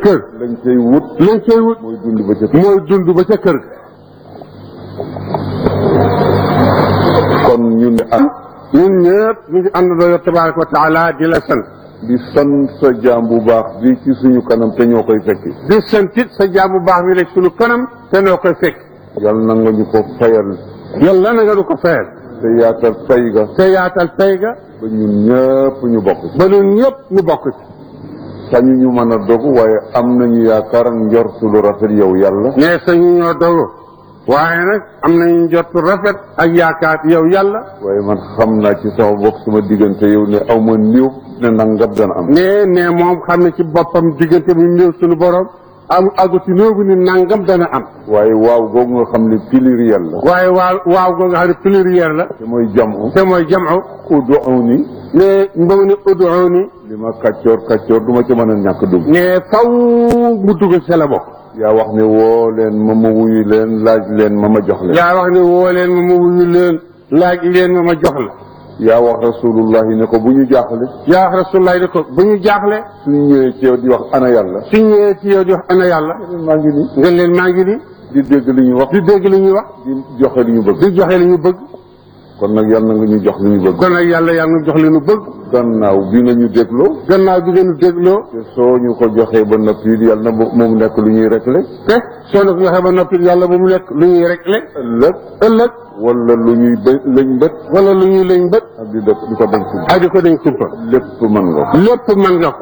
kër lañ cay wut lañ cay wut mooy dund ba ca mooy dund ba ca kër ga kon ñu ne ah ñun ñëpp ñu ngi àndandoo yow tabaraka wa taala di la sant di sant sa jaam bu baax bi ci suñu kanam te ñoo koy fekki di santit sa jaam bu baax bi la sunu kanam te noo koy fekk yal na nga ñu ko fayal yàlla na nga du ko fayal te yaatal fay ga te yaatal pay ga ba ñun ñëpp ñu bokk ci ba ñun ñëpp ñu bokk ci sañu ñu mën a dogu waaye am nañu yaakaar njortu lu rafet yow yàlla ne sañu ñoo dogu waaye nag am nañu njottu rafet ak yaakaar yow yàlla waaye man xam naa ci sama bopp sama diggante yow ne aw ma niw ne nangam dana am ne ne moom xam ne ci boppam diggante bi néew suñu borom am àggu ci néew bi ni nangam dana am waaye waaw googu nga xam ne pluriel la waaye waaw waaw goo nga xam ne pluriel la te mooy jamu te mooy jamu uduuni ne mbamu ne uduuni li ma kàccoor kàccoor du ma ci mën a ñàkk dugg ne faw mu dugg ci la bokk yaa wax ne woo leen ma ma wuyu leen laaj leen ma ma jox leen yaa wax ne woo leen ma ma wuyu leen laaj leen ma ma jox la yaa wax rasulullahi ne ko bu ñu jaaxle yaa wax rasulullah ne ko bu ñu jaaxle suñu ñëwee ci yow di wax ana yàlla suñ ñëwee ci yow di wax ana yàlla maa ngi nii nga leen maa ngi ni di dégg li ñu wax di dégg li ñuy wax di joxe li ñu bëgg di joxe li ñu bëgg kon nag yàlla na nga ñu jox li ñu bëgg kon nag yàlla yàlla nga jox li ñu bëgg gannaaw bi nga ñu dégloo gannaaw bi ngeen dégloo te soo ñu ko joxee ba noppi it yàlla na bu- moom nekk lu ñuy réglé te soo na ko joxee ba noppi yàlla bu mu nekk lu ñuy réglé ëllëg ëllëg wala lu ñuy bë lañ bët wala lu ñuy lañ bët ak di def di ko dem ci ak di ko dañ kumpa lépp mën nga ko lépp mën nga ko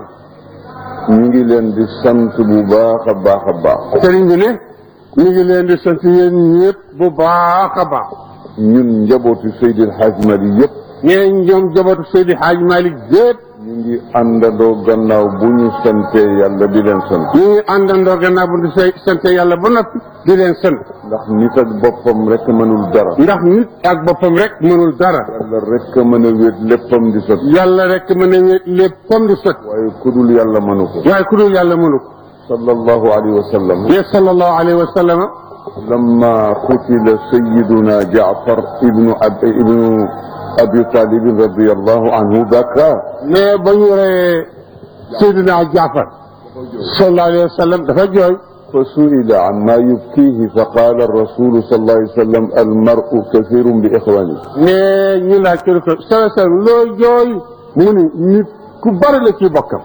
ñu ngi leen di sant bu baax a baax a baax sëriñ bi ne ñu ngi leen di sant yéen ñëpp bu baax a baax ñun njabootu Seydil Hadj Mali yëpp nee ñoom jabatu Seydi Hadj Malick yëpp ñu ngi àndandoo gannaaw bu ñu santee yàlla di leen sant ñu ngi àndandoo gannaaw bu ñu say sant yàlla ba noppi di leen sant ndax nit ak boppam rek mënul dara ndax nit ak boppam rek mënul dara yàlla rek a mën a wéet léppam di sot yàlla rek mën a wéet léppam di sot waaye ku dul yàlla mënu ko waaye ku dul yàlla mënu ko sallallahu alayhi wa sallam ne sallallahu alayhi wa sallam لما قتل سيدنا جعفر ابن أب... ابن ابي طالب رضي الله عنه بكى ne ba ñu reyee Seydina Jaafar sallallahu alayhi wa sallam dafa jooy فسئل عما يبكيه فقال الرسول صلى الله عليه وسلم المرء كثير باخوانه ne ñu laaj ko ne ko sala sal loo jooy mu ni nit ku bari la ci bokkam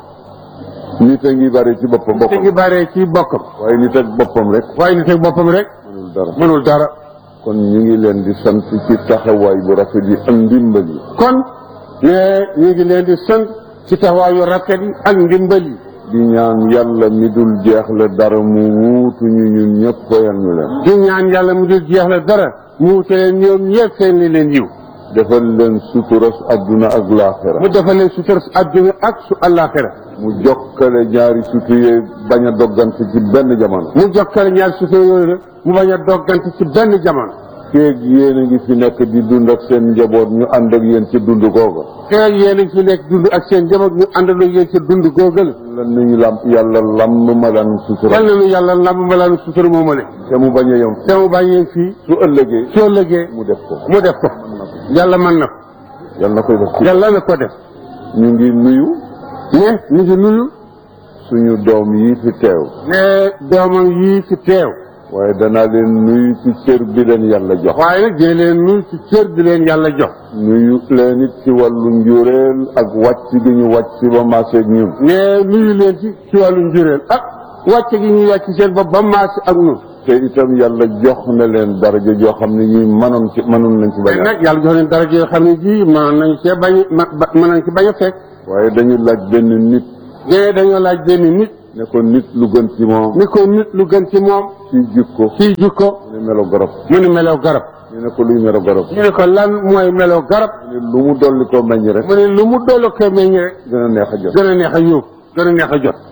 nit a ngi bari ci boppam te ngi boppam baree ci bokkam waaye nit ak boppam rek waaye nit ak boppam rek mënul dara mënul dara kon ñu ngi leen di sant ci taxawaay bu rafet yi ak ndimbal yi kon ne ñu ngi leen di sant ci taxawaayu rafet yi ak ndimbal yi di ñaan yàlla mi dul jeex la dara mu wuutuñu ñun ñëpp fayal ñu leen di ñaan yàlla mu dul jeex la dara mu wute leen ñoom ñëpp seen li leen yiw defal leen suturas adduna ak laaxira mu defal leen sutura su àdduna ak su àllaaxira mu jokkale ñaari sutu yee bañ a doggante ci benn jamono mu jokkale ñaar sutura yooyu nag mu bañ a doggante ci benn jamono kéeg yéen a ngi fi nekk di dund ak seen njaboot ñu ànd ak yéen ci dund googa te yéen a ngi fi nekk dund ak seen njaboot ñu àndandoo yéen ci dund góogal lan nañu lam yàlla lamb ma lan sutura yal na nu yàlla lamb malaanu sutura moomale te mu bañ a yem te mu bàyyee fii su ëllëgee soo lëgee mu def ko mu def ko yàlla mën na ko yàlla na koy def ci yàlla na ko def ñu ngi nuyu ne ñu ngi nuyu suñu doom yi fi teew ne doomam yii fi teew waaye danaa leen nuyu ci cër bi leen yàlla jox waaye nag dee leen nuyu ci cër bi leen yàlla jox nuyu leen it ci wàllu njureel ak wàcc gi ñu wàcc ba maaseeg ñun ne nuyu leen ci ci wàllu njureel ak wàcce gi ñuy wàcc seen bopp ba maasi ak ñun te itam yàlla jox na leen daraja joo xam ne ñuy mënoon ci mënoon nañ ci bañ te a nag yàlla jox leen dara yoo xam ne ji mën nañ cee bañ mën nañ ci bañ a fekk waaye dañu laaj benn nit ne dañoo laaj benn nit ne ko nit lu gën ci moom ni ko nit lu gën ci moom ci jikko ci jikko mu ne melo garab mu ni melow garab ñu ne ko luy melo garab ñu ne ko lan mooy melow garab mu ne lu mu dolli ko meññ rek mu ne lu mu doolu ko meññ rek gën a neex a jot gën a neex a yóbbu gën a neex a jot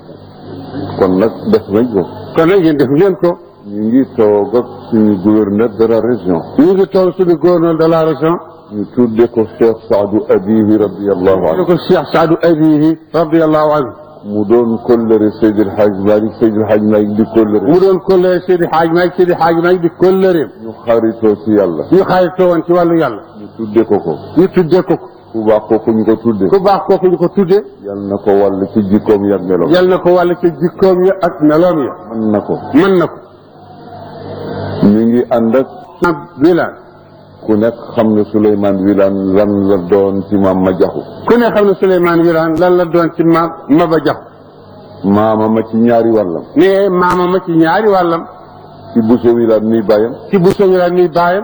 kon nag def nañ ko kon nag yéen def ngeen ko ñu ngi toog ak suñu gouverneur de la région ñu ngi toog suñu gouverneur de la région ñu tudde ko Cheikh Saadu Abihi radiallahu ñu anhu ko Cheikh Saadu Abihi radiallahu anhu mu doon kóllëre Seydil Hadj Malick Seydil Hadj Malick di kóllëre mu doon kóllëre Seydi Hadj Malick Seydi Hadj Malick di kóllëreem ñu xaritoo ci yàlla ñu xaritoo woon ci wàllu yàlla ñu tudde ko ko ñu tuddee ko ko ku baax kooku ñu ko tudde ku baax kooku ñu ko tudde yal na ko wàll ci jikkoom yag meloom yal na ko wàll ci jikkoom ya ak meloom ya mën na ko mën na ko ñu ngi ànd ak maam Wilane ku nekk xam ne Souleymane Wilane lan la doon ci maam ma jaxu ku ne xam ne Souleymane Wilane lan la doon ci maam Maba Jaxu maama ma ci ñaari wàllam ne maama ma ci ñaari wàllam ci Bousso Wilane mi bàyyam ci bu Wilane mi baayam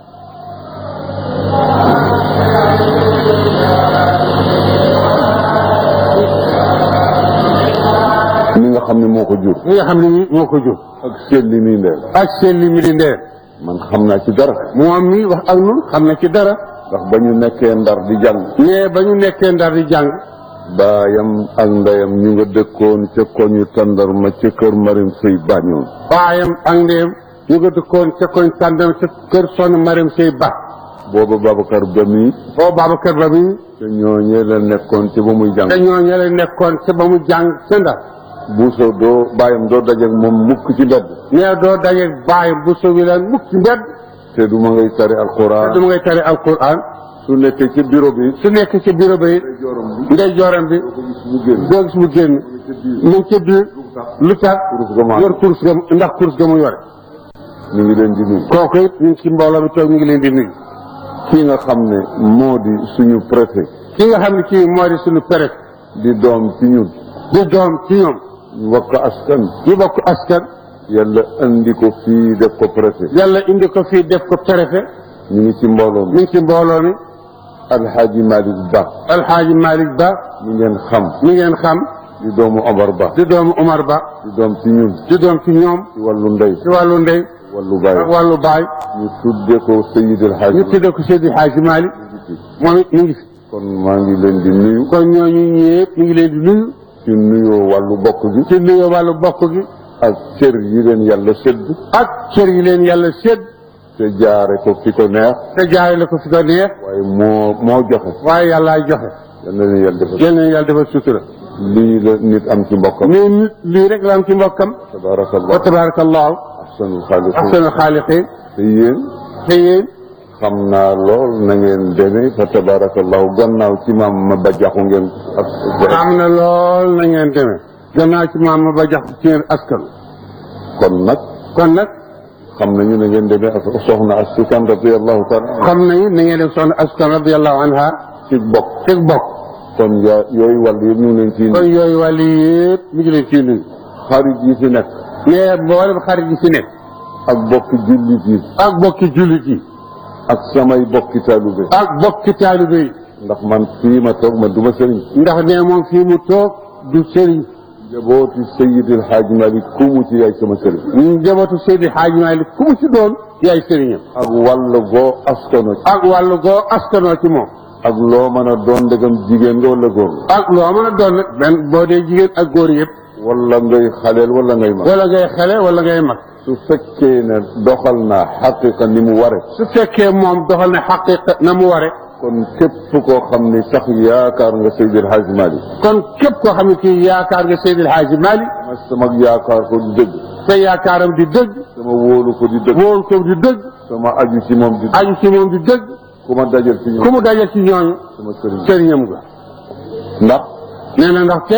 mi nga xam ne moo ko jur mi nga xam ne nii moo ko jur ak seen li muy ndeel ak seen li mi di ndeer man xam naa ci dara moom mi wax ak nun xam na ci dara ndax ba ñu nekkee ndar di jàng ne ba ñu nekkee ndar di jàng baayam ak ndeyam ñu nga dëkkoon ca koñu tàndarma ca kër Marim Sëy Bañoon baayam ak ndeyam ñu nga dëkkoon ca koñ tàndam ca kër sonn Mariam Sey Ba booba Babacar ba mi boo Babacar Ba mi te ñooñee la nekkoon ci ba muy jàng te ñooñu la nekkoon ca ba mu jàng ca ndar buuso doo baayam doo dajeek moom mukk ci mbedd nee doo dajeeg baayam bu so Wilane mukk ci mbedd te du ma ngay tari te alquran du ma ngay tari alquran su nekkee ci bureau bi su nekk ci bureau ba it jorom bi ndey jooram bi mu génn doo gis mu génn mu ngi ca biir lu tax kurus ga maa yor course ga mu- ndax course ga mu yore ñu ngi leen di nuyu kooku it ñu ngi ci mbooloo mi toog ñu ngi leen di nuyu kii nga xam ne moo di suñu préfet ki nga xam ne kii moo di suñu préfet di doom ci ñun di doom ci ñoom ñu wax ko askan ñu bokk askan yàlla andi ko fii def ko préfet yàlla indi ko fii def ko préfet ñu ngi ci mbooloo mi mi ngi ci mbooloo mi alxaaji Malick Ba alxaaji Malick Ba mi ngeen xam mi ngeen xam di doomu Omar Ba di doomu Omar Ba di doom ci ñun di doom ci ñoom ci wàllu ndey ci wàllu ndey wàllu baay ak wàllu baay ñu tudde ko Seydil Hadji ñu tudde ko Seydi Hadji Malick moom it mi ngi fi kon maa ngi leen di nuyu kon ñooñu ñëpp ñu ngi leen di nuyu ci nuyoo wàllu bokk gi ci nuyoo wàllu bokk gi ak cër yi leen yàlla sëdd ak cër yi leen yàlla sédd te jaare ko fi ko neex te jaare la ko fi ko neex waaye moo moo joxe waaye yàllaay joxe yal na leen yàlla defal yal na yàlla defal sutura lii la nit am ci mbokkam mais nit lii rek la am ci mbokkam wa tabarakallah tabarakallahu ahsanul xaaliqin ahsanul xaaliqin te yéen te yéen xam naa lool na ngeen demee fa tabarakallahu gannaaw ci maam ma ba jaxu ngeen ak am na lool na ngeen demee gannaaw ci maam ma ba jax ci ngeen askan kon nag kon nag xam nañu na ngeen demee ak soxna Astu Kan radiyallahu taala xam nañu na ngeen def soxna askan radiallahu anha ci bokk ci bokk kon yaa yooyu wàll yëpp ñu ngi leen ciy kon yooyu wàll yëpp mi ngi leen ciy nuyu xarit yi fi nekk mais mboolem xarit yi fi nekk ak bokki jullit yi ak bokki jullit yi ak samay bokki taalube ak bokki taalibe yi ndax man fii ma toog ma duma sëriñ ndax ne moom fii mu toog du sëriñ jabooti Seydil Hadj Malick ku mu ci yaay sama sëriñ ñu njabootu Seydi Hadji Malick ku mu ci doon yaay sëriñam ak wàll goo askano ci ak wàllu goo askanoo ci moom ak loo mën a doon ndegam jigéen nga wala góor nga ak loo mën a doon nag benn boo dee jigéen ak góor yëpp wala ngay xaleel wala ngay mag wala ngay xale wala ngay mag su fekkee ne doxal naa xaqiqa ni mu ware su fekkee moom doxal na xaqiqa na mu ware kon képp koo xam ni sax yaakaar nga Seydil Hadj Malick kon képp koo xam ne kii yaakaar nga Seydi Hadji Malick ma sama yaakaar ko di dëgg te yaakaaram di dëgg sama wóolu ko di dëgg wóolu ko di dëgg sama aju ci moom di dëgg aju ci moom di dëgg ku ma dajal ci ku ñoom mu daje ci ñooñu sama sëriñ sëriñam nga ndax nee na ndaxte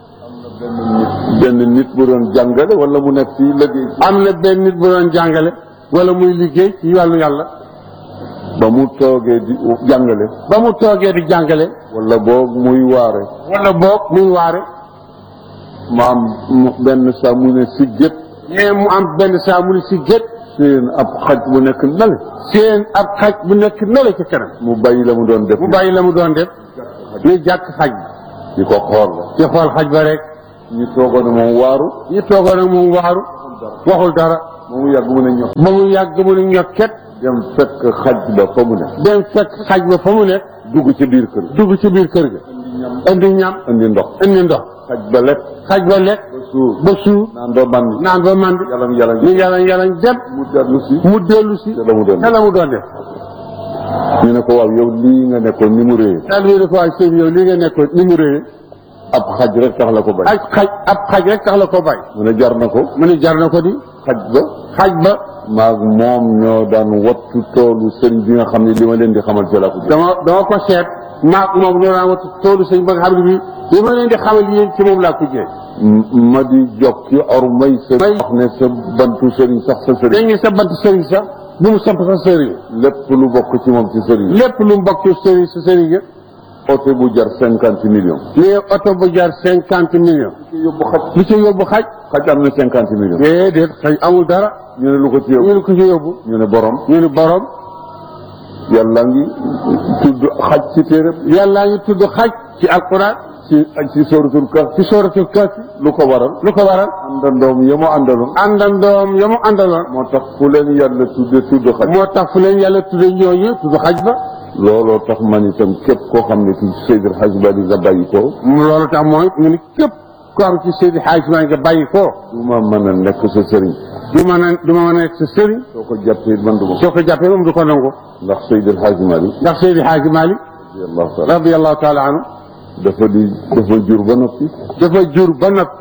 benn nit bu doon jàngale wala mu nekk fii liggéey am na benn nit bu doon jàngale wala muy liggéey ci wàllu yàlla ba mu toogee di jàngale ba mu toogee di jàngale wala boog muy waare wala boog muy waare ma am mu- benn saa mu ne si gét mais mu am benn saa mu ni si gét seen ab xaj bu nekk nale seen ab xaj bu nekk nale ci kanam mu bàyyi la mu doon def mu bàyyi la mu doon def ni jàkk xaj bi di ko xool la ci xool xaj ba rek ñu toogoon ne moom waaru ñu toogoon ak moom waaru waxul dara moom mu yàgg mu ne ñox ba mu yàgg mu ni ñokket dem fekk xaj ba fa mu ne dem fekk xaj ba fa mu nekk dugg ci biir kër dugg ci biir kër ga indi ñam indi ndox indi ndox xaj ba lekk xaj ba lekk ba suur ba suur naan doo bandi naan ba mandi yalam yalam ñu yalañ yalañ dem mu dellu si mu dellu si te la mu doon te la mu doon def ñu ne ko waaw yow lii nga nekkoon ni mu réyee daal bi ne ko waay sëñ yow li nga nekkoon ni mu réyee ab xaj rek tax la ko bañ ak xaj ab xaj rek tax la ko bay mu ne jar na ko mu ne jar na ko di xaj ba xaj ba maag moom ñoo daan wattu toolu sëriñ bi nga xam ne li ma leen di xamal ci la ko jël dama dama ko seet maak moom ñoo daan watu toolu sëñ ba nga xam ne bii li ma leen di xamal yéen ci moom laa ko jëlee ma di jokki or may sa May. wax ne sa bantu sëriñ sax sa sëriñ dañ ne sa bant sëriñ sax bu mu samp sa sëriñ lépp lu bokk ci moom ci sëriñ lépp lu mu bokk ci sëriñ sa sëriñ ya oto bu jar cinquante millions mais oto bu jar cinquante millions yóbbu xaj lu ci yóbbu xaj xaj am na cinquante millions déedéet xaj amul dara ñu ne lu ko ci ñu yóbbu ne ko ci yóbbu ñu ne borom ñu ne borom yàlla ngi tudd xaj ci téere yàllaa ngi tudd xaj ci alquran ci ci sóoratul kaf ci sooratul kahfi lu ko waral lu ko waral àndandoom ya mu àndaloon àndandoom ya mu àndaloon moo tax fu leen yàlla tudde tudd xaj moo tax fu leen yàlla tudde ñooñu tudd xaj ba looloo tax man itam képp koo xam ne ci Seydil Hadj Bali nga bàyyi ko loolu tax mooy mu ni képp ko am ci Seydi Hadj maa nga bàyyi ko du ma mën a nekk sa sëriñ du ma a du ma mën a nekk sa sëriñ soo ko jàppee man du ma soo ko jàppee moom du ko nangu ndax Seydil Hadj Mali ndax Seydi Hadj Malick radiyallahu taala radiallahu taala anhu dafa di dafa jur ba noppi dafa jur ba noppi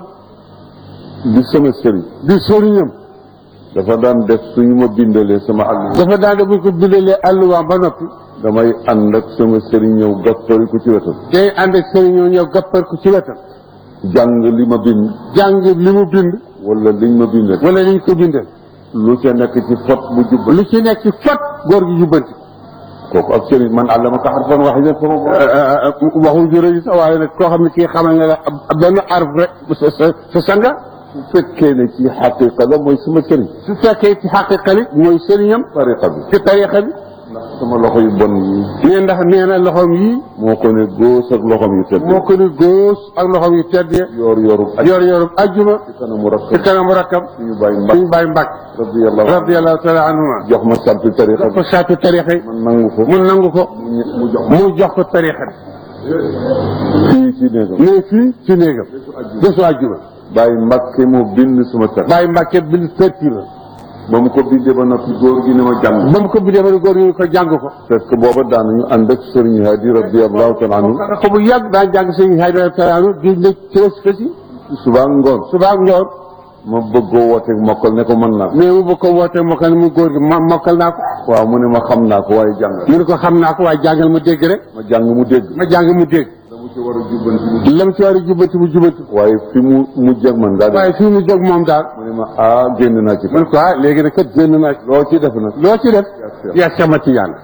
di sama sëriñ di sëriñam dafa daan def suñu ma bindalee sama àll dafa daan buñ ko bindalee alluwaam ba noppi damay ànd ak sama sëriñ ñëw gàppari ko ci wetam day ànd ak sëriñoo ñëw gappar ko ci wetam jàng li ma bind jàng li mu bind wala liñ ma bindal wala liñ ko bindal lu ca nekk ci fot bu jubba lu ci nekk ci fot góor gi jubbanti kooku ak sëriñ man àllamaka harfan waahidan sama bopp waxul juróomi sax waaye nag koo xam ne kii xamal nga la ab benn arf rek sa sa sa sanga su fekkee ne ci xaqiqa la mooy sama sëriñ su fekkee ci xaqiqa li mooy sëriñam tariqa bi ci tariqa bi ndax sama loxo yu bon yi nee ndax nee na loxoom yi moo ko ne góos ak loxoom yu tedd moo ko ni góos ak loxoom yu tedd ya yoor yoorub ak yor yorub ajjuma ci kanamu ci rakkam kanamu rakkam suñu bàyyi mbak suñu bàyyi mbàkk radiyallahu anhu radiallahu taala anhuma jox ma sarti tariqa ko bi saatu tariqa yi man nangu ko mu nangu ko mu ñe- mu jox ma mu jox ko tariqa bi fii ci néegam mais fii ci néegam bésu ajjuma bàyyi mbàkke moo bind suma tar bàyyi mbàkke bind tërti la ba mu ko bindee ba noppi góor gi ne ma jàng ba mu ko bindee ba ne góor ñu ko jàng ko fekk booba daanañu ànd ak sëriñ Hadi radiyallahu taala anhu ko bu yàgg daa jàng sëñ Haydara Talaanu di ne tës kësi suba ak ngoon suba ak ngoon ma bëggoo wooteeg mokkal ne ko mën naa ko mais mu bëgg ko woote mokkal mu góor gi ma mokkal naa ko waaw mu ne ma xam naa ko waaye jàng mu ne ko xam naa ko waaye jàngal mu dégg rek ma jàng mu dégg ma jàng mu dégg dama ci war a jubbanti lam ci war a jubbanti mu jubbanti waaye fi mu mujj ak man daal waaye fii mu jóg moom daal mu ne ma ah génn naa ci mu ne ko ah léegi nag kat génn naa ci loo ci def nag loo ci def yaa sama ci yàlla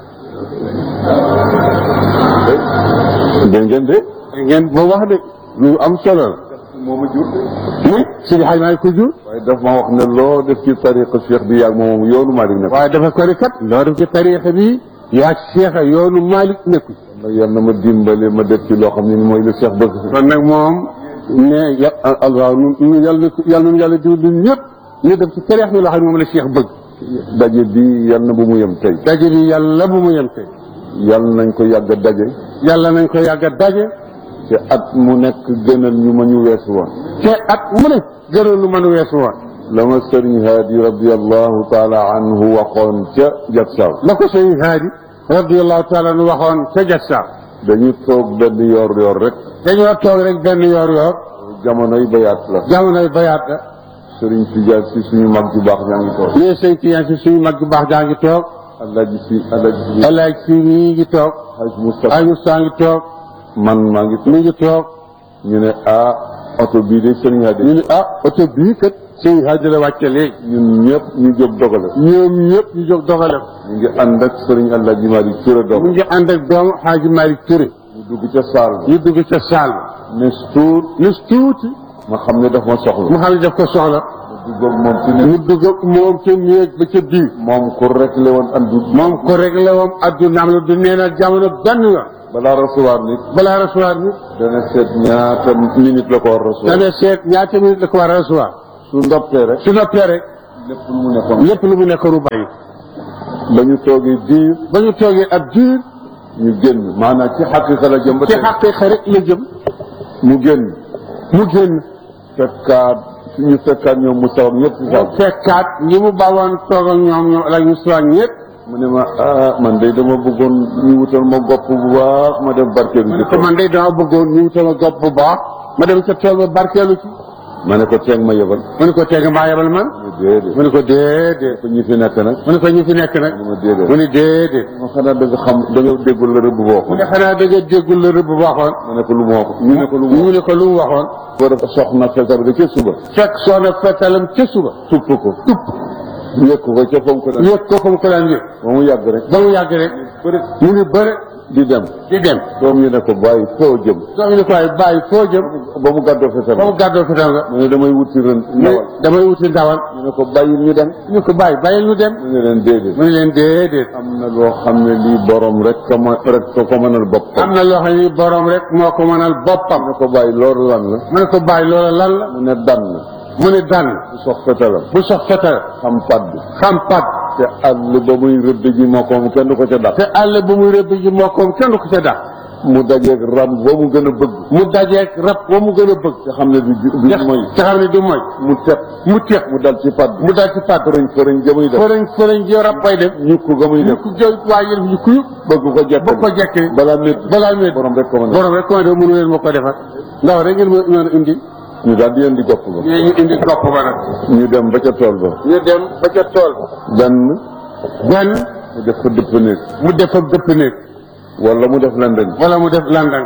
dégg ngeen de ngeen ba wax de lu am solo la moo ma jur mais Sidi Hadj Malick ko jur waaye daf ma wax ne loo def ci tariqa cheikh bi yàgg moom yoonu Malick nekk waaye dafa ko ni kat loo def ci tariixa bi yaa Cheikh yoonu Malick nekku nag yal na ma dimbale ma def ci loo xam ne ni mooy le cheikh bëgg kon nag moom ne ya allah nu yàlla yàlla nu yàlla diw ñun ñëpp ñu def ci tariix bi loo xam ne moom la Cheikh bëgg daje bi yal na bu mu yem tey daje bi yàlla bu mu yem tey yal nañ ko yàgg a daje yàlla nañ ko yàgg a daje te at mu nekk gënal ñu ma ñu weesu woon te at mu ne gënoon lu mën a weesu woon la ma sëriñ Haadi radiallahu taala anhu waxoon ca Jaksaaw la ko sëñ Haadi radiallahu taala anu waxoon ca Jaksaaw dañu toog benn yoor yoor rek dañoo toog rek benn yoor yoor jamonoy bayaat la jamonoy bayaat la sëriñ Tijaan si suñu mag ju baax ñaa ngi toog ñii sëñ Tijaan si suñu mag bu baax daa ngi toog alaaji si alaaji si alaaj si mii ngi toog haj Moustapha ay Moussa ngi toog man maa ngi toog mi ngi toog ñu ne ah oto bii de sëriñ Haadi ñu ne ah oto bii kat sëñ Haadi la wàcce léegi ñun ñëpp ñu jóg dogale ñoom ñëpp ñu jóg dogale ko ñu ngi ànd ak sëriñ alaaji Malick Touré mu dog ngi ànd ak doomu Xaaji Malick Touré ñu dugg ca saal ba ñu dugg ca saal ba ne tuut nis tuuti ma xam ne daf ma soxla mu xam ne daf ko soxla mu dugg ak moom ci ne mu dugg ak moom ca néeg ba ca biir moom ku rek le woon andu moom ko réglé woon addunaam la du nee na jamono benn yoon balaa recevoir nit balaa recevoir bi dana seet ñaata minute la ko war recevoir dana seet ñaata minute la ko war a recevoir su ndoppee rek su noppee rek lépp lu mu nekkoon lépp lu mu nekk ru bàyyi ba ñu toogee diir ba ñu toogee ab diir ñu génn maanaam ci xaqiqa la jëm ba ci tey xaqiiqa rek la jëm mu génn mu génn fekkaat ñu fekkaat ñoom mu saw ñëpp ci saw mu fekkaat ñi mu bawoon toog ak ñoom ñoom la ñu soog ñëpp mu ne ma ah man de dama bëggoon ñu wutal ma gopp bu baax ma def barkeelu ci te man de dama bëggoon ñu wutal ma gopp bu baax ma dem ca tool ba barkeelu ci ma ne ko teeg ma yebal mu ne ko teg maa yebal man mu ne déedéet mu ne ko déedéet ko ñi fi nekk nag mu ne ko ñu fi nekk nag mu ne déedéet mu ne déedéet ma xanaa da nga xam da nga déggul la rëbb boo mu ko ne xanaa da nga déggul la rëbb waxoon ma ne ko lu mu wax ñu ne ko lu mu ñu wax ne ko lu mu waxoon ko dafa soxna fetal ga ca suba fekk soona fetalam ca suba tupp ko tupp yëkk ko ca fa mu ko daan yëg ko fa mu ko daan yëg ba mu yàgg rek ba mu yàgg rek bëri mu ngi bëre di dem di dem doom ñu ne ko bàyyi foo jëm soo ñu ne ko waaye bàyyi foo jëm ba mu gàddoo fetal ba mu gàddoo fetal nga mu ne damay wuti ren mu ne ndawal damay wuti ndawal ñu ne ko bàyyi ñu dem ñu ko bàyyi bàyyil ñu dem mu ne leen déedéet mu ne leen déedéet am na loo xam ne lii borom rek ko ma rek ko ko mënal boppam am na loo xam ni borom rek moo ko mënal boppam mu ne ko bàyyi loolu lan la mu ne ko bàyyi loola lan la mu ne dann mu ne dànn bu sox fetalam bu sox fetal xam padd xam pat te àll ba muy rëdd ji moo ko kenn du ko ca dàq te àll bu muy rëbb ji mokkoom kenn du ko ca dàq mu dajeeg ram ba mu gën a bëgg mu dajeeg rab wa mu gën a bëgg te xam ne du du mooy te xam ne du mooy mu teg mu teex mu dal ci padd mu dal ci pat fërëñ fërëñ ja muy def fërëñ fërëñ ji rab bay def ñukk ga muy ñu def ko jël waaye yëf ñu kuyu bëgg ko jekk ba ko jekkee balaa métti balaa métti borom rek ko mën a borom rek comment de mënu leen ma ko defar ndaw rek ngeen ma mën a indi ñu daal di leen di gopp ba ñu ñu indi gopp ba nag ñu dem ba ca tool ba ñu dem ba ca tool benn benn mu def ko dëpp néeg mu def fa dëpp néeg wala mu def lendeng wala mu def landang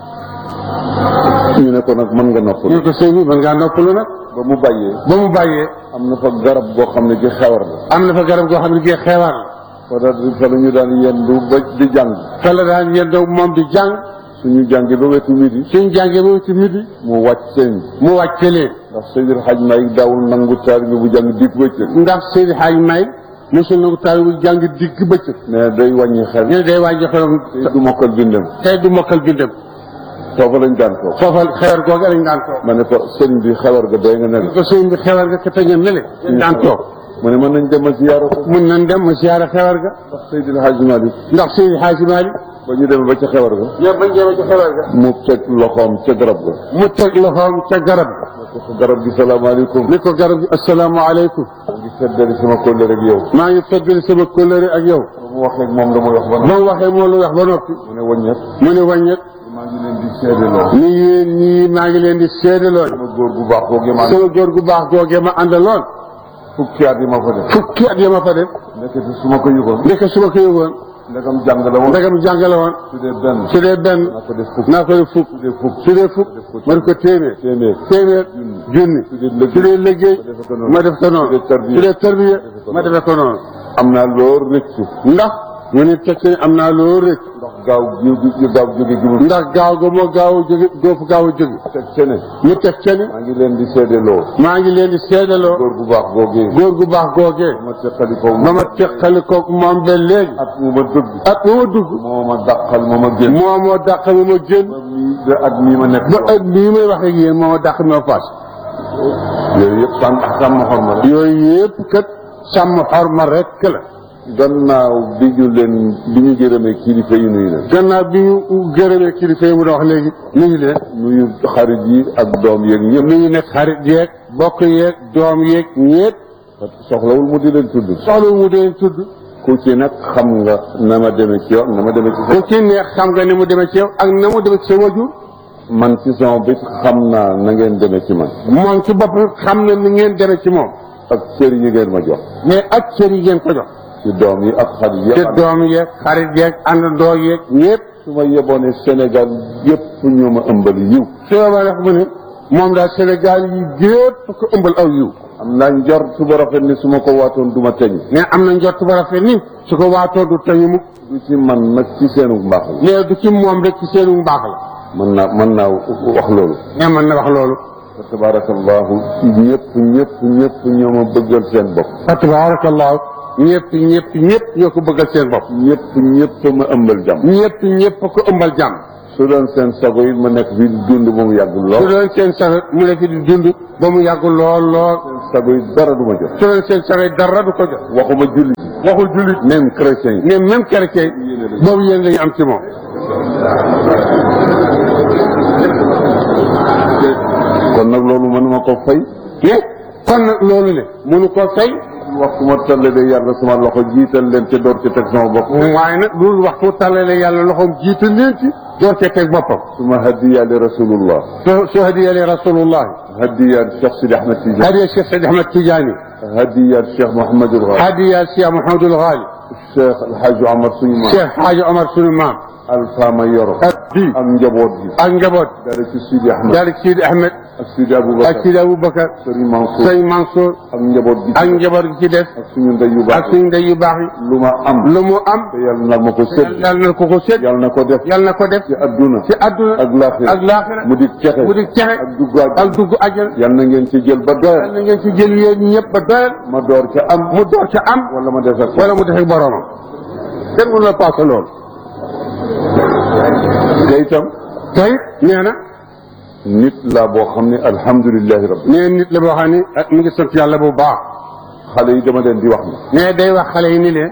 ñu ne ko nag mën nga noppal ñu ko sëñ bi mën ngaa noppalu nag ba mu bàyyee ba mu bàyyee am na fa garab goo xam ne gi xewar la am na fa garab goo xam ne gii xeewar la fa da fa la ñu daan yendu ba di jàng fa la daan yendoo moom di jàng suñu jàngi ba wetu midi suñ jàngee ba ci midi mu wàcc seen mu wàcce leen ndax Seydil Hadj Malick daawul nangu taalibe bu jàng dig bëccëg ndax Seydi Hadj May mosul na ko taal bu jàng digg bëccëg mais day wàññi xel ñu ne day wàññi xelam te du mokkal bindam tey du mokkal bindam foofa lañ daan toog foofa xewar googu lañ daan toog ma ne ko sëriñ bi xewar ga doy nga ne la ko sëñ bi xewar ga ka tëña nele daan toog mu ne mën nañ demal ziyaara ko mun nañ dem ma siyaara xewar ga ndax Seydil Hadj Malick ndax Seydi Hadj Malick ba ñu demee ba ca xewar ga ñoom bañ demee ci xewar ga mu teg loxoom ca garab ga mu teg loxoom ca garab ne ko garab gi salaamaaleykum ni ko garab gi asalaamaaleykum maa ngi feddali sama kóllëre ak yow maa ngi feddali sama kóllëre ak yow ba mu waxee ak moom la muy wax ba ba mu waxee moo lu wax ba noppi mu ne wàññeek mu ne wàññet maa ngi leen di seedeloo ni yéen ñii maa ngi leen di seedaloo sama góor gu baax googu maa sama góor gu baax googee ma àndaloon fukki at yi ma fa def fukki at ya ma fa def nekkati su ma ko yëgoon ndeke su ma ko yëgoon ndegam jàng la woon ndegam jàngale woon su dee benn su dee benn naa ko def fukk naa ko def fukk su dee fukk su dee fukk ma def ko téeméer téeméer téeméer junni su dee su dee liggéey liggéey ma def ko noonu su dee tarbiya su dee tarbiya ma defee ko noonu am naa loolu rëccu ndax ñu ne teg ci ne am naa loo rëcc ndax gaaw jóge gi gaaw jóge gi mu ndax gaaw ga moo gaaw a jóge doo fa gaaw a jóge teg ce ne ñu teg ca ni maa ngi leen di seedeloo maa ngi leen di seedaloo góor gu baax googee góor gu baax googee ma teqali ko ba ma teqali ko moom ba léegi at mu ma dëgg at ma ma dugg moo ma dàqal moo ma génn moo moo dàq ma ma génn ba mii ba at mii ma nekk ba at bii may wax ak yéen moo ma dàq ma faas yooyu yëpp sàmm sàmm xorma la yooyu yëpp kat sàmm xorma rek la gannaaw bi ñu leen bi ñu gërëmee kilifa yi nuyu leen gannaaw bi ñu gërëmee kilifa yi mu doon wax léegi nuyu leen nuyu xarit yi ak doom yeeg ñëpp nuyu nekk xarit yeeg bokk yeeg doom yeeg ñëpp soxlawul mu di leen tudd soxla mu deen tudd ku ci nag xam nga na ma demee ci yow na ma demee ci ku ci neex xam nga ni mu demee ci yow ak na mu demee ci sa wajur man ci sama bit xam naa na ngeen demee ci man moom ci bopp xam na ni ngeen demee ci moom ak cër yi ngeen ma jox mais ak cër yi ngeen ko jox ci doom yi ak xarit yi te ak doom yeeg xarit yeeg àndandoo yeeg ñëpp su ma yeboone Sénégal yëpp ñoo ma ëmbali yiw su ma wax mu ne moom daal Sénégal yi gépp ko ëmbal aw yiw am naa njort su ba rafet ni su ma ko waatoon du ma teñ mais am na njort ba rafet ni su ko waatoo du tañu mukk du ci man nag ci seenu mbaax la mais du ci moom rek ci seenu mbaax la mën naa mën naa wax loolu mais mën na wax loolu fa tabarakallahu ñëpp ñëpp ñëpp ñoo ma bëggal seen bopp fa tabarakallahu ñëpp ñëpp ñëpp ñoo ko bëggal seen bopp ñëpp ñëpp ma ëmbal jàmm ñëpp ñëpp ko ëmbal jàmm su doon seen sago yi ma nekk fii di dund ba mu yàgg su lool doon seen sax mu ne fi di dund ba mu yàgg lool lool sago yi dara du ma jox su doon seen sax dara du ko jox waxuma jullit waxul jullit même chrétien yi mais même chrétien boobu yéen lañu am ci moom kon nag loolu mënuma ko fay mais kon nag loolu le mënu ko fay waxtu ma tallalee yàlla sama loxo jiital leen te door ci teg sama bopp waaye nag loolu waxtu tàllale yàlla loxoom jiital leen ci door cee teg boppam suma hadiya li rasulullah soo soo hadiyalee rasulullah hadiya Cheikh Sidi Ahmed Tidiane hadiya Cheikh Sidi Ahmed Tidiane hadiya Cheikh Mouhamadul Ghali hadiya Cheikh Mouhamadul Ghali Cheikh El Hadj Omar suñu maam Cheikh Hadji Omar sunu maam Alpha ma yoro ak di ak njaboot gi ak njaboot dara ci Sidi Ahmed daal Sidi Ahmed ak Sidi ak Aboubacar Sidi Aboubacar Serigne Mansour sëñ Mansour ak njaboot gi ak njaboot gi ci des ak suñu ndey yu ak baax suñu ndey yu baax yi lu ma am lu mu am te yàlla na ma ko sédd yàlla na ko ko sédd yàlla na ko def yàlla na ko def ci adduna ci àdduna ak laaxira ak laaxira mu di texe mu di texe ak dugg ak ak dugg àjjana yàlla na ngeen ci jël ba doyal yàlla na ngeen ci jël yéen ñëpp ba doyal ma door ca am mu door ca am wala ma des ak wala mu defee boroomam kenn mënu la paase loolu te itam tey nee na nit laa boo xam ne alhamdulilahi rabbi nee nit la boo xam ne ak mi ngi sant yàlla bu baax xale yi dama leen di wax ne nee day wax xale yi ni leen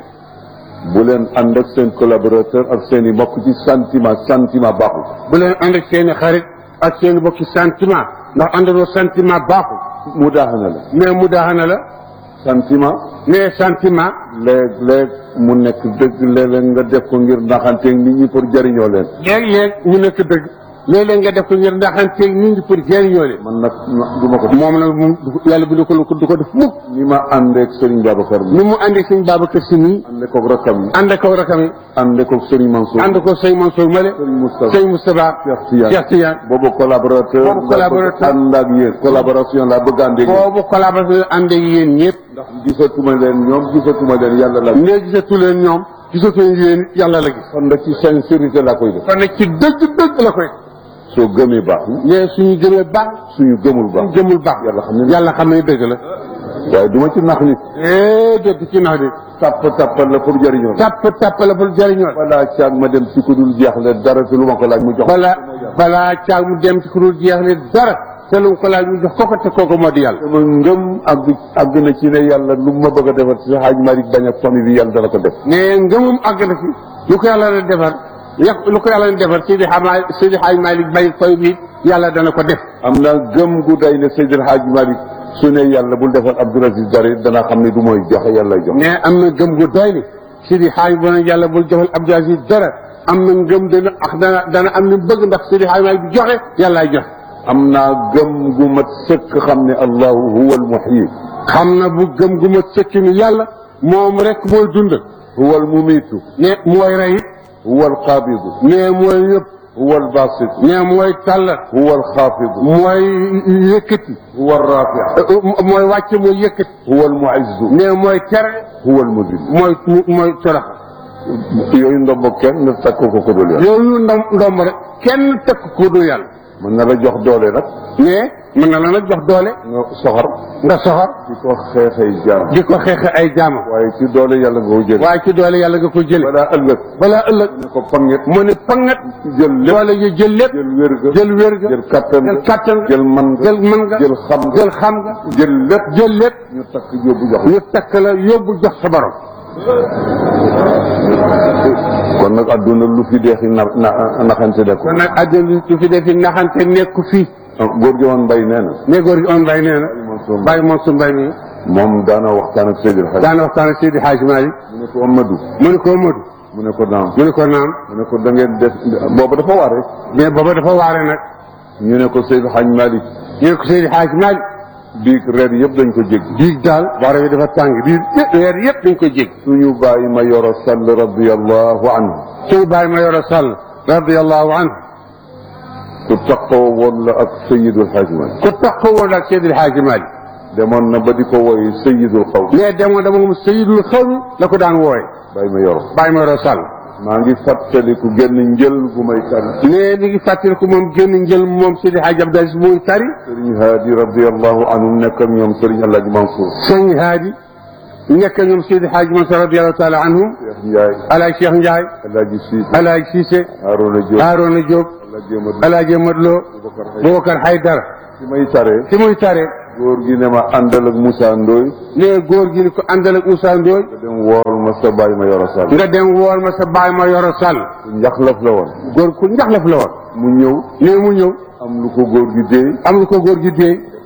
bu leen ànd ak seen collaborateur ak seen i mbokk ci sentiment sentiment baaxul bu leen ànd ak seen i xarit ak seen i bokki sentiment ndax àndandoo sentiment baaxul mu daaxana la mais mu daaxana la sentiment mais sentiment léeg-léeg mu nekk dëgg léeg-léeg nga def ko ngir naxanteeg nit ñi pour jëriñoo leen léeg-léeg ñu nekk dëgg léeg-léeg nga def ko ngir ndaxanteeg nit ñi pour jëriñoo leen man nag du ma ko moom nag moom yàlla bi du ko du ko def mukk ni ma àndeeg Serigne Babacar mi ni mu àndee sëñ Babacar Si nii ànde koog rakkam yi ànd ak rakam yi ànde koog Serigne Mansour ànd ko sëñ Mansour Male Serigne Moustapha sëñ Moustapha Cheikh Tidiane Cheikh Tidiane boobu collaborateur Boobu collaborateur. ànd ak yéen collaboration laa bëgg ànd ak yéen boobu collaboration ànd ak yéen ñëpp ndax gisatuma leen ñoom gisatuma leen yàlla la nee gisatu leen ñoom gisatu leen yéen yàlla la gis kon nag ci sincérité laa koy def kon nag ci dëgg dëgg la koy soo gëmee baax na mais suñu gëmee baax suñu gëmul baax suñu gëmul baax yàlla xam ne yàlla xam ne dëgg la waaye du ma ci nax nit eh déet ci nax di tàpp tàppal la pour jëriñoo la tàpp tàpp la bul jëriñoo balaa caag ma dem ci ku dul jeexle dara te lu ma ko laaj mu jox balaa balaa caag mu dem ci ku dul jeexle dara te lu mu ko laaj mu jox koko te kooku moo di yàlla sama ngëm àgg àgg na ci ne yàlla lu ma bëgg a defar ci xaaj Malick bañ ak famille bi yàlla dana ko def mais ngëmum àgg na fi lu ko yàlla na defar yàq lu ko yàlla na defar Seydi Xama Seydi Xaaj Malik Bay fay bi yàlla dana ko def am na gëm gu day ne Seydil Hadj Malick su ne yàlla bul defar Abdoul Aziz dara dana xam ne du mooy joxe yàlla jox mais am na gëm gu doy ni Seydi Xaaj bu ne yàlla bul joxal Abdou Aziz dara am na ngëm dana ak dana dana am na bëgg ndax Seydi Xaaj Malik bi joxe yàllaay joxe am naa gëm gu mat sëkk xam ne allahu huwa almuhyi xam na bu gëm gu ma sëkk ni yàlla moom rek mooy dund huwa almumitu ne mooy rey huwa alqabidu ne mooy yëpp huwa albasit ne mooy tàllat huwa alxafidu mooy yëkkati huwa alrafi mooy wàcce mooy yëkkati huwa almuizzu ne mooy tere huwa almudil mooy mooy torox yooyu ndombo kenn na takk ko ko dul yàlla yooyu ndom ndomb rek kenn tekk ko du yàlla mën na la jox doole nag mais mën na la nag jox doole nga soxor nga soxor di ko xeexee jaam di ko xeexe ay jaamam waaye ci doole yàlla nga ko jël waaye ci doole yàlla nga ko jële balaa ëllëg balaa ëllëg ne ko panget mu ne pangat jël lépp doole yi jël lépp jël wér ga jël wér ga jël kattan jël kattan ga jël man ga jël man nga jël xam nga jël xam nga jël lépp jël lépp ñu takk yóbbu jox ñu takk la yóbbu jox sa borom kon nag adduna lu fi deexi na na naxante de ko kon nag àddina du fi defi naxante nekku fii góor gi woon mbay nee na mais góor gi on bay nee na Mansour bàyyi moom su mbay mi moom daana waxtaan ak Seydil Hadj daana waxtaan ak Seydi Hadj Malick mu ne ko Amadou mu ne ko Modou mu ne ko naam mu ne ko naam mu ne ko da ngeen def booba dafa waare mais booba dafa waare nag ñu ne ko Seydil Hadj Malick ñu ne ko Seydi Hadj Malick biig reer yëpp dañ ko jéggi biig daal waare bi dafa tàng biir yëpp weer yëpp dañ ko jég suñu bàyyi ma yoro sall radiallahu anhu suñu bàyyi ma yoro sàll radiallahu anhu ku taqoo woon la ak Seydil Hadj Malick ku taxaw woon ak Seydi Hadj Malick demoon na ba di ko wooye Seydil Xaw mais demoon dama moom Seydul xaw la ko daan wooye bàyyi ma yoro bàyyi ma yoro sàll maa ngi fàttaliku génn njël gu may tari mais mi ngi fàttaliku moom génn njël moom Seydi Hadj Abdou Aziz muy tari sëriñ Haadi radiallahu anhu nekk ak ñoom sëriñ Alaaji Mansour sëñ Haadi nekk ñoom Seydi Hadj Mansour radiallahu taala anhum Cheikh Ndiaye alaaj Cheikh Ndiaye Alaaji Siise alaaj Cissé Harouna Diop Haarona Diop Alaaji Amadou alaaj Amadou Lo Boubacar Hay Boubacar Haydara ci may taree ci muy tare góor gi ne ma àndal ak Moussa Ndoye ne góor gi ni ko àndal ak Moussa Ndoye nga dem wool ma sa bàyyi ma yoro sall nga dem wool ma sa baay ma yoro sàll ku njaxlaf la woon góor ku njaxlaf la woon mu ñëw ne mu ñëw am lu ko góor gi déey am lu ko góor gi déey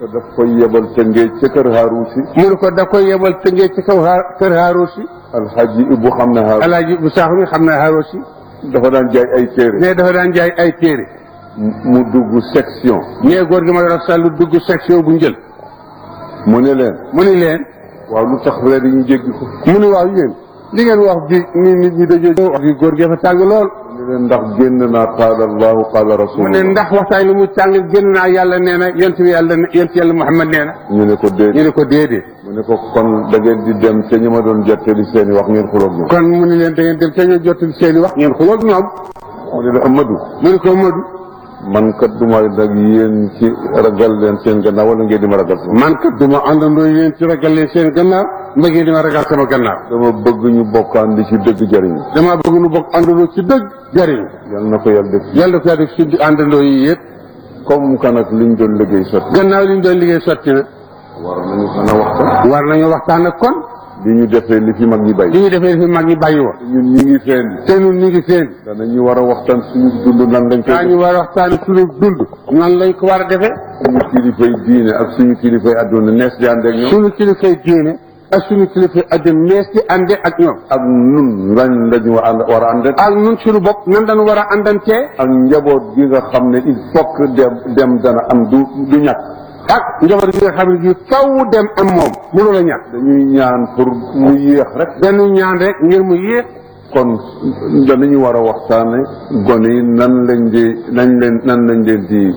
te daf koy yebal te ngee ca kër Haaruusi mu ne ko da koy yebal tëngee ci kaw Haar- kër Haarusi alxaaji Ibu xam na Haaruusi alaaji bu saax mi xam na Haarusi dafa daan jaay ay téere ne dafa daan jaay ay téere mu dugg section ne góor gi ma yor sàllu dugg section bu njël mu ne leen mu ni leen waaw lu tax reer yi ñu jéggi ko mu ni waaw yéen li ngeen wax bi ni nit ñi dajee wax bi góor gi fa tàng lool mu ne leen ndax génn naa qaala allahu qaala mu ne rasulullah ndax waxtaan li mu tàng génn naa yàlla nee na yent bi yàlla yent yàlla Muhammad nee na ñu ne ko ñu déedéet ne ko déedéet mu ne ko kon da ngeen di dem te ñu ma doon jottali seen i wax ngeen xuloog ñoom kon mu ni leen da ngeen dem te ñoo jottali seen i wax ngeen xuloog ñoom mu ne leen Amadou mu ne ko Madu man kat duma nag yéen ci ragal leen seen gannaaw wala ngeen di ma ragal sama man kat duma àndandoo yéen ci ragal leen seen gannaaw mba ngeen di ma ragal sama gannaaw dama bëgg ñu bokkaan di ci dëgg jëriñ damaa bëgg nu bokk àndandoo ci dëgg jariñ yal na ko yàlla def yàlla ko def ci àndandoo yi yëpp comme que nag liñ doon liggéey sotti gannaaw li ñu doon liggéey sotti na war nañu mën a waxtaan war nañu waxtaan ak kon bi ñu defee li fi mag ñi bay li ñu defee fi mag ñi bàyyi woon ñun ñi ngi feen te ñun ñu ngi seen danañu war a waxtaan suñu dund nan lañ koy daañu war a waxtaan suñu dund nan lañ ko war a defee suñu kilifay diine ak suñu kilifay adduna nees di ànd ak ñoom suñu kilifay diine ak suñu kilifay adduna mees di ànde ak ñoom ak nun lañ lañu war a ànd ak ak ñun suñu bopp nan dañu war a àndantee ak njaboot gi nga xam ne il faut que dem dem dana am du du ñàkk ak njaboot gi nga xam ne gi faw dem am moom mënu la ñàkk dañuy ñaan pour mu yéex rek dañu ñaan rek ngir mu yéex kon danañu war a waxtaane gone yi nan lañ di nañ leen nan lañ leen di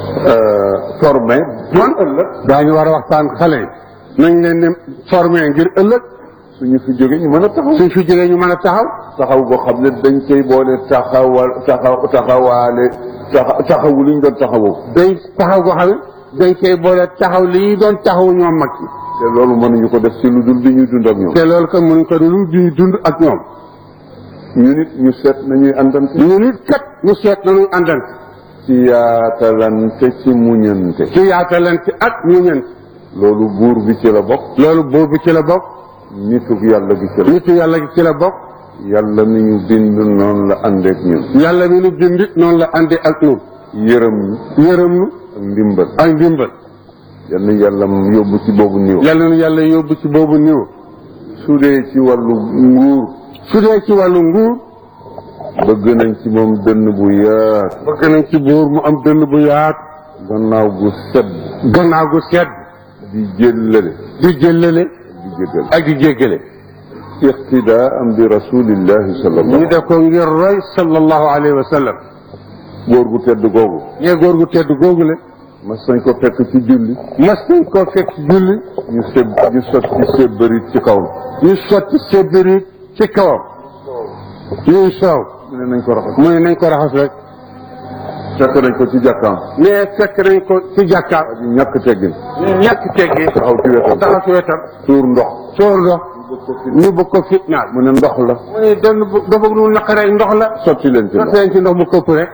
formé bon ëllëg daañu war a waxtaan xale yi nañ leen ne formé ngir ëllëg suñu fi jóge ñu mën a taxaw suñ fi jógee ñu mën a taxaw taxaw boo xam ne dañ koy boole taxawal taxaw taxawaale taxa taxawu li ñu doon taxawoo dañ taxaw goo xam ne dañ koy boole taxaw li ñu doon taxaw ñoom mag yi te loolu mënuñu ko def ci lu dul bi ñuy dund ak ñoom te loolu kon mënuñ ko dul di dund ak ñoom ñu nit ñu seet nañuy àndante ñu nit kat ñu seet nañu àndante ci yaatalante ci muñante ci yaatalante ak ñu ñent loolu buur bi ci la bokk loolu buur bi ci la bokk nituk yàlla gi ci la nitu yàlla gi ci la bokk yàlla mi ñu bind noonu la àndeek ñun yàlla mi nu bindit noonu la àndee ak ñun yërëm ñu yërëm nu ak ndimbal ak ndimbal yal na yàlla yóbbu ci boobu niw yàlla nu yàlla yóbbu ci boobu niw su dee ci wàllu nguur su dee ci wàllu nguur bëgg nañ ci moom dënn bu yaat bëgg nañ ci buur mu am dënn bu yaat gannaaw gu sedd gannaaw gu sedd di jëllale di jëllale di jégal ak di jéggale iqtidaa am bi rasulillahi sallallahu ñu def ko ngir roy sallallahu alayhi wa sallam góor gu tedd googu ñee góor gu tedd googu le mas nañ ko fekk ci julli mas nañ koo fekk ci julli ñu seb ñu sotti sébbarit ci kaw ñu sotti sébbiri ci kawam ñuy soow mu ne nañ ko raxas mu ne nañ ko raxas rek fekk nañ ko ci jàkkaam mais fekk nañ ko ci jàkkaar di ñàkk teggin ñàkk teggi taxaw ci wetam taxaw ci wetam tuur ndox soor ndox ñu bëgg ko fitnaal mu ne ndox la mu ne dan dafa nu naqaree ndox la sotti leen ci ndox sotti leen ci ndox mu këpp rek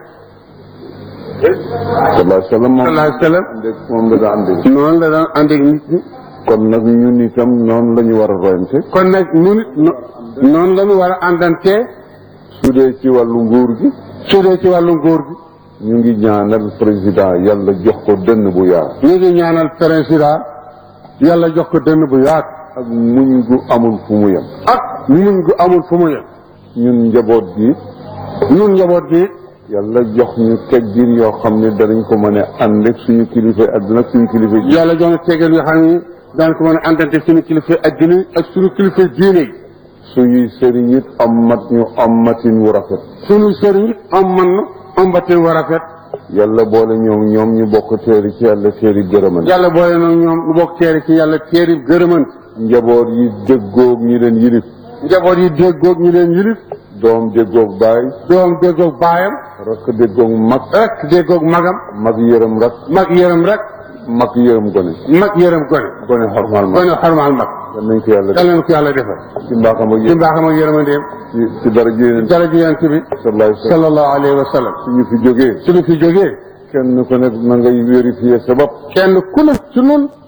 sallallahu alayhi wa sallam moom sallallahu alayhi wa sallam àndeeg moom la daa àndeeg noonu la daan ànd ak nit ñi kon nag ñun itam noonu la ñu war a royante kon nag ñun it no- noonu la ñu war a àndantee su dee ci wàllu nguur gi su dee ci wàllu nguur gi ñu ngi ñaanal président yàlla jox ko dënn bu yaar ñu ngi ñaanal président yàlla jox ko dënn bu yaatu ak muñ gu amul fu mu yem ak muñ gu amul fu mu yem ñun njaboot gi ñun njaboot gi yàlla jox ñu teggin yoo xam ne danañ ko mën a ànd ak suñu kilifa adduna ak suñu kilifa ji yàlla jox na tegal yoo xam ne daan ko mën a àndante suñu kilifa adduna yi ak suñu kilifa diine yi suñuy sëriñ it ammat ñu ammatin wu rafet suñu sëriñ it am man na am batin war a rafet yàlla boole ñoom ñoom ñu bokk teeri ci yàlla teeri gërëman yàlla boole na ñoom lu bokk teeri ci yàlla teeri gërëmant njaboot yi déggoog ñi leen yilif njaboot yi déggoog ñu leen yilif doom déggoog baay doom déggoog baayam rakk déggoog mag rek déggoog magam mag yërëm rak mag yërëm rek mag yërëm gone mag yërëm gone gone xormaal mag gone xarmaal mag yal nañ ko yàlla def yàlla na ko yàlla defal ci mbaaxam ak ci yéen mbaaxam ak yërmandeem ci ci dara jéeneen dara ji yonent bi sallallahu alayhi wa sallam sallallahu alayhi wa sallam suñu fi jógee suñu fi jógee kenn ku nekk na ngay vérifier sa bopp kenn ku ne ci nun